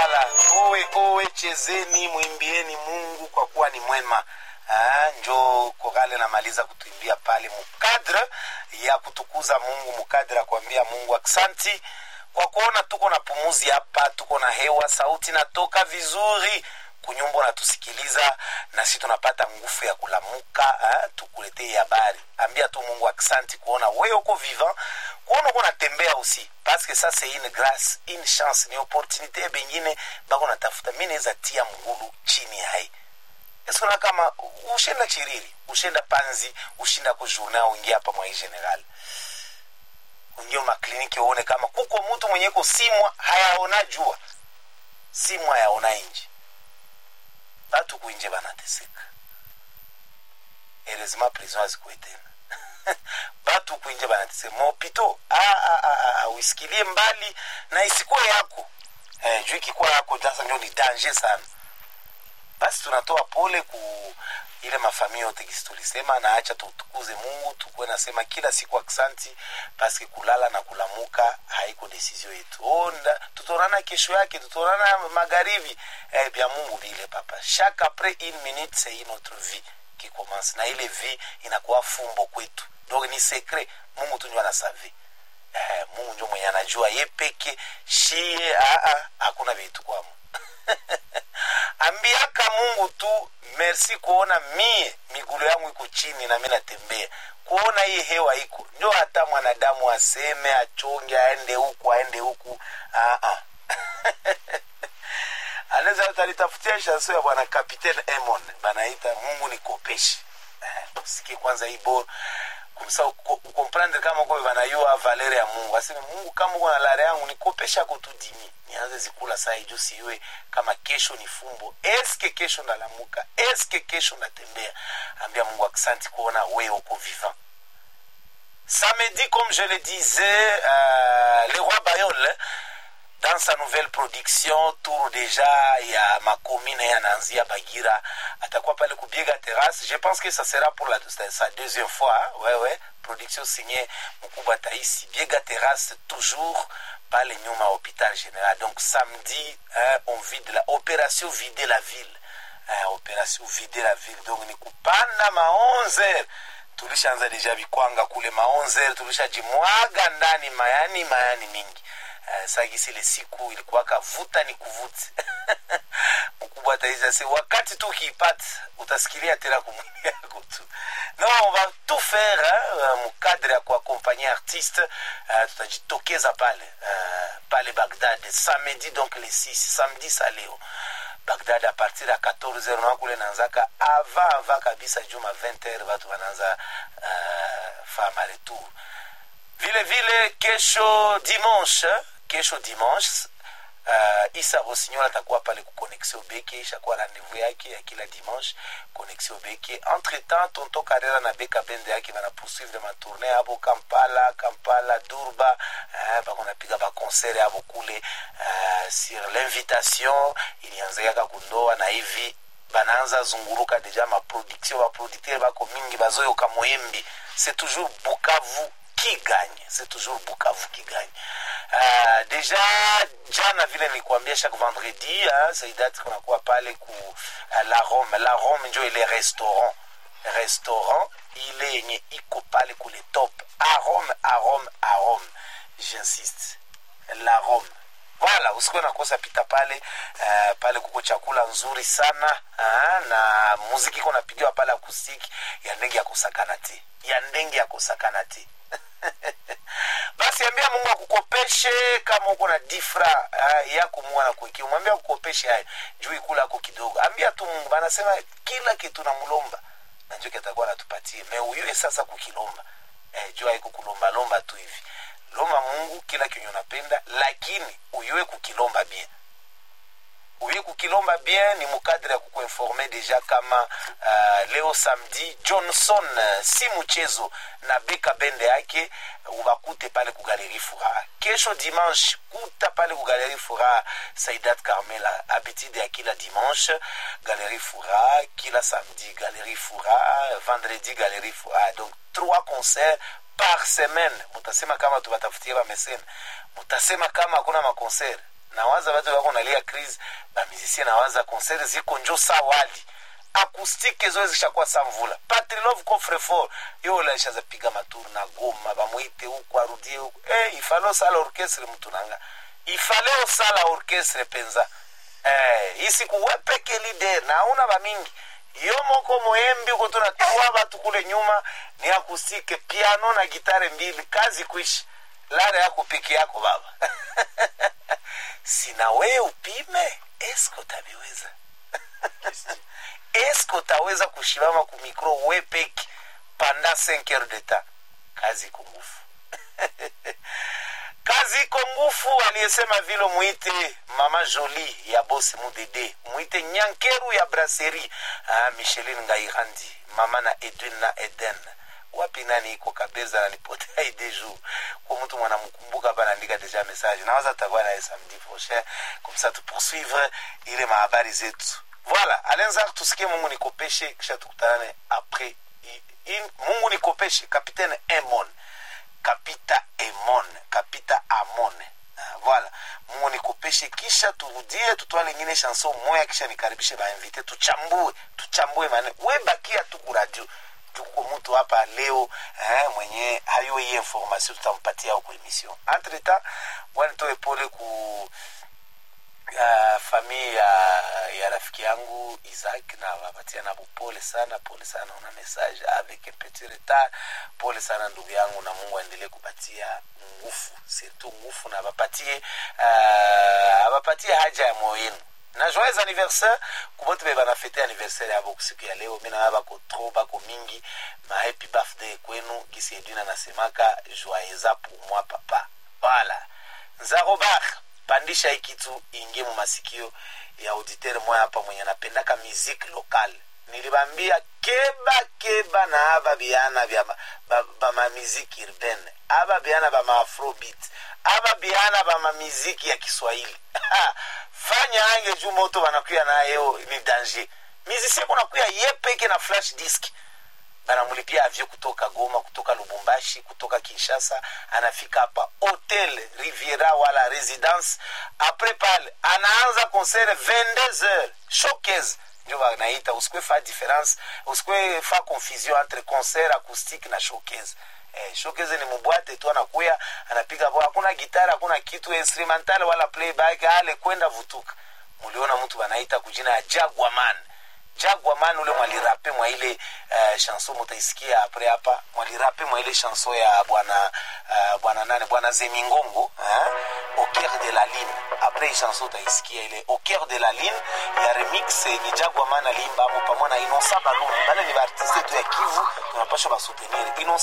Voilà, owe owe, chezeni mwimbieni Mungu kwa kuwa ni mwema. Ah, njo korale namaliza kutuimbia pale mukadre ya kutukuza Mungu, mukadre ya kuambia Mungu aksanti kwa kuona tuko na pumuzi hapa, tuko na hewa, sauti natoka vizuri kunyumba natusikiliza, nasi tunapata nguvu ya kulamuka eh, tukuletee habari. Ambia tu Mungu aksanti kuona wewe uko vivant, kuona uko natembea usi parce que ça c'est une grâce, une chance, ni opportunité bengine bako natafuta. Mimi naweza tia mgulu chini hai esona kama ushenda chiriri ushenda panzi ushinda kujourna uingia hapa mwa general ungie makliniki uone kama kuko mtu mwenye ko simwa hayaona jua simwa hayaona inji batu kuinje banateseka heureusement prison azikuwe tena batu kuinje banateseka mopito uisikilie mbali na isikuwe yako eh, juu ikikuwa yako sasa ndio ni danger sana basi tunatoa pole ku ile mafamia yote kisi tulisema na acha tutukuze mungu tukuwe nasema kila siku aksanti paske kulala na kulamuka haiko desizio yetu onda tutaonana kesho yake tutaonana magharibi eh, bya mungu vile papa chaque après une minute c'est une autre vie qui commence na ile vie inakuwa fumbo kwetu donc ni secret mungu tunjua na savi eh, mungu njo mwenye anajua ye peke shie aa hakuna vitu kwamo ambiaka mungu tu merci kuona mie migulu yangu iko chini na mi natembea kuona hii hewa iko njo hata mwanadamu aseme achonge aende huku aende huku anaweza talitafutia shaso ya bwana kapitaine emon banaita mungu ni kopeshi eh, sikie kwanza hii bor kumsa ukomprendre kama uko vanayua valere ya mungu aseme mungu kama uko na lare yangu nikopesha kutudimi nianze zikula saa iju siwe kama kesho ni fumbo eske kesho ndalamuka eske kesho ndatembea ambia mungu aksanti kuona wewe uko vivant samedi comme je le disais euh, le roi bayol dans sa nouvelle production tour déjà ya makomine yanaanzia bagira atakuwa pale kubiega terrasse je pense que ça sera pour la, sa deuxième fois hein? ouais, ouais. production signée mkubwa taisi biega terrasse toujours pale nyuma hôpital général donc samedi hein, on vide la opération vider la ville hein, opération vider la ville donc ni kupanda ma 11 heures tulishaanza deja vikwanga kule ma 11 heures tulishajimwaga ndani mayani mayani mingi uh, sagisi ile siku ilikuwaka vuta ni kuvuti mkubwa ataiza se wakati tu ukiipata utasikilia tena kumwili yako tu non on va tout faire hein, mukadre ya kuakompanye artiste uh, tutajitokeza pale uh, pale bagdad samedi donc le 6 samedi sa leo bagdad a partir ya 14 na kule naanzaka avant avant kabisa juma 20 heure watu wanaanza uh, fama retour vile vile kesho dimanche kesho dimanche uh, isa rossignol atakuwa pale ku connexion beke ishakuwa rendez-vous yake ya kila dimanche connexion beke entre temps tonto karera na beka bende yake bana poursuivre matourne abo kampala kampala durba uh, bakonapiga baconcert abo kule uh, sur l'invitation ilianzekaka kundoa na hivi banaanza zunguruka deja maproduction baproducteur bako mingi bazoyoka moyembi c'est toujours bukavu qui gagne c'est toujours bukavu qui gagne uh, deja jana vile nilikuambia chaque vendredi uh, saidati kunakuwa pale ku uh, la rome la rome njo ile restaurant restaurant ile yenye iko pale kule top a rome a rome a rome j'insiste la rome wala usikuwe nakosa pita pale uh, pale kuko chakula nzuri sana uh, na muziki iko napigiwa pale akusiki ya ndenge ya kusakana te ya ndenge ya kusakana te basi ambia mungu akukopeshe kama uko na difra uh, yako mungu anakuikia mwambia akukopeshe hayo juu ikula ako kidogo ambia tu mungu banasema kila kitu namlomba nanjo kitakuwa natupatie me uyue sasa kukilomba eh, juu haiko kulombalomba tu hivi lomba mungu kila kenye unapenda lakini uyue kukilomba bien uye kukilomba bien ni mukadre ya kukuinforme deja kama uh, leo samedi johnson uh, si mchezo na beka bende yake ubakute pale kugaleri furaha kesho dimanche kuta pale kugaleri furaha saidat carmela habitude ya kila dimanche galeri furaha kila samedi galeri furaha vendredi galeri furaha donc trois concerts par semaine mutasema kama tubatafutie bamesene mutasema kama hakuna makonser nawaza watu wako nalia crise bamizisie nawaza concert ziko njo sa wali akustike zoe zishakuwa sa mvula patrilove coffrefort yo laishaza piga maturu na goma bamwite huku arudie huku eh, ifale osala orchestre mtu nanga ifale osala orchestre penza eh, isiku wepeke lider na auna bamingi yo moko moyembi uko tunatuwa batu kule nyuma ni akustike piano na gitare mbili kazi kuishi lare yako peke yako baba sina we upime esko tabiweza eske utaweza kushimama kumikro we peke panda 5 heures de temps kazi iko ngufu kazi iko ngufu aliyesema vile mwite mama joli ya bosi mudede mwite nyankeru ya brasserie ah, micheline ngairandi mama na edwin na eden wapi nani iko kabeza nanipotea ide jour kwa mtu mwanamkumbuka hapa naandika deja message nawaza tutakuwa naye samedi prochain comme ça tupoursuivre ile mahabari zetu voilà alenzar tusikie mungu nikopeshe kisha tukutanane après I- in, mungu nikopeshe kapitaine emon kapita emon kapita amon Ah, voilà mungu nikopeshe kisha turudie tutwale ingine chanson moya kisha nikaribishe bainvite tuchambue tuchambue mane webakia tu kuradio tuko mtu hapa leo eh, mwenye hayo hii information tutampatia huko emission entre temps wanitoe pole ku uh, famille ya, ya rafiki yangu Isaac na wapatia na pole sana, pole sana, una message avec un petit retard. Pole sana ndugu yangu, na Mungu aendelee kupatia nguvu, surtout nguvu, na abapatie uh, abapatie haja ya moyo wenu na joyeux anniversaire kubote be banafete anniversaire yabo kusiku ya leo mina bako tro bako mingi ma happy birthday kwenu gisi edwina nasemaka joyeux pour moi papa voilà nzarobar pandisha hii kitu ingie mu masikio ya auditeur moya hapa mwenye anapendaka musique locale nilibambia keba keba na aba biana bya bamamiziki urbaine aba biana bama afrobeat aba biana bamamiziki ya kiswahili fanya ange juu moto banakuya nayo ni danger mizisia kunakuya ye peke na flash disk banamulipia avio kutoka goma kutoka lubumbashi kutoka kinshasa anafika hapa hotel riviera wala residence apres pale anaanza concert 22 heures showcase ndio wanaita usikwe fa difference usikwe fa confusion entre concert acoustique na showcase eh, showcase ni mubwate tu anakuya anapiga bo hakuna gitara hakuna kitu instrumental wala playback ale kwenda vutuka muliona mtu wanaita kujina ya jagwaman jagwaman ule mwalirape mwa ile uh, chanson mutaisikia apre hapa mwalirape mwa ile chanson ya bwana uh, bwana nane bwana zemingongo hein? au cœur de la ligne apre hii chanson utaisikia ile au cœur de la ligne ya remix ni jagwaman aliimba hapo pamoja na inosa baluni bale ni baartiste tu ya kivu tunapasha basoutenir inosa